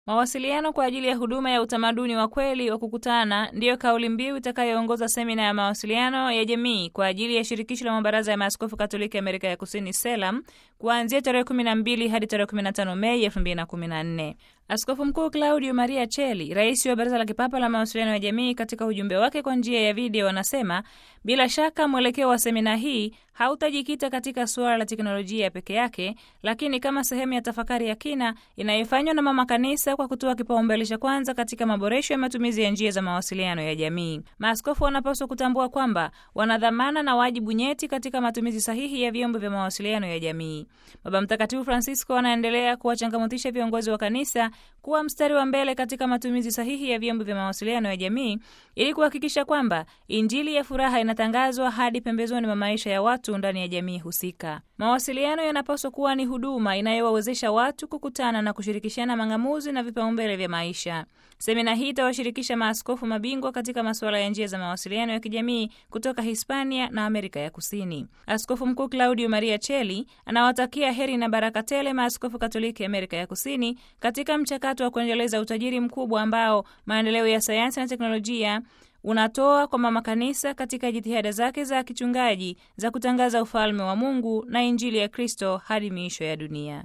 Mawasiliano kwa ajili ya huduma ya utamaduni wa kweli wa kukutana ndiyo kauli mbiu itakayoongoza semina ya mawasiliano ya jamii kwa ajili ya shirikisho la mabaraza ya maaskofu Katoliki Amerika ya Kusini SELAM kuanzia tarehe 12 hadi tarehe 15 Mei 2014. Askofu Mkuu Claudio Maria Cheli, rais wa Baraza la Kipapa la Mawasiliano ya Jamii, katika ujumbe wake kwa njia ya video anasema bila shaka mwelekeo wa semina hii hautajikita katika suala la teknolojia peke yake, lakini kama sehemu ya tafakari ya kina inayofanywa na Mama Kanisa kwa kutoa kipaumbele cha kwanza katika maboresho ya matumizi ya njia za mawasiliano ya jamii. Maaskofu wanapaswa kutambua kwamba wana dhamana na wajibu nyeti katika matumizi sahihi ya vyombo vya mawasiliano ya jamii. Baba Mtakatifu Francisco anaendelea kuwachangamotisha viongozi wa kanisa kuwa mstari wa mbele katika matumizi sahihi ya vyombo vya mawasiliano ya jamii ili kuhakikisha kwamba Injili ya furaha inatangazwa hadi pembezoni mwa maisha ya watu ndani ya jamii husika. Mawasiliano yanapaswa kuwa ni huduma inayowawezesha watu kukutana na kushirikishana mang'amuzi na vipaumbele vya maisha. Semina hii itawashirikisha maaskofu mabingwa katika masuala ya njia za mawasiliano ya kijamii kutoka Hispania na Amerika ya Kusini. Askofu Mkuu Claudio Maria Cheli anawatakia heri na baraka tele maaskofu Katoliki Amerika ya Kusini katika mchakato wa kuendeleza utajiri mkubwa ambao maendeleo ya sayansi na teknolojia unatoa kwa mama kanisa katika jitihada zake za kichungaji za kutangaza ufalme wa Mungu na Injili ya Kristo hadi miisho ya dunia.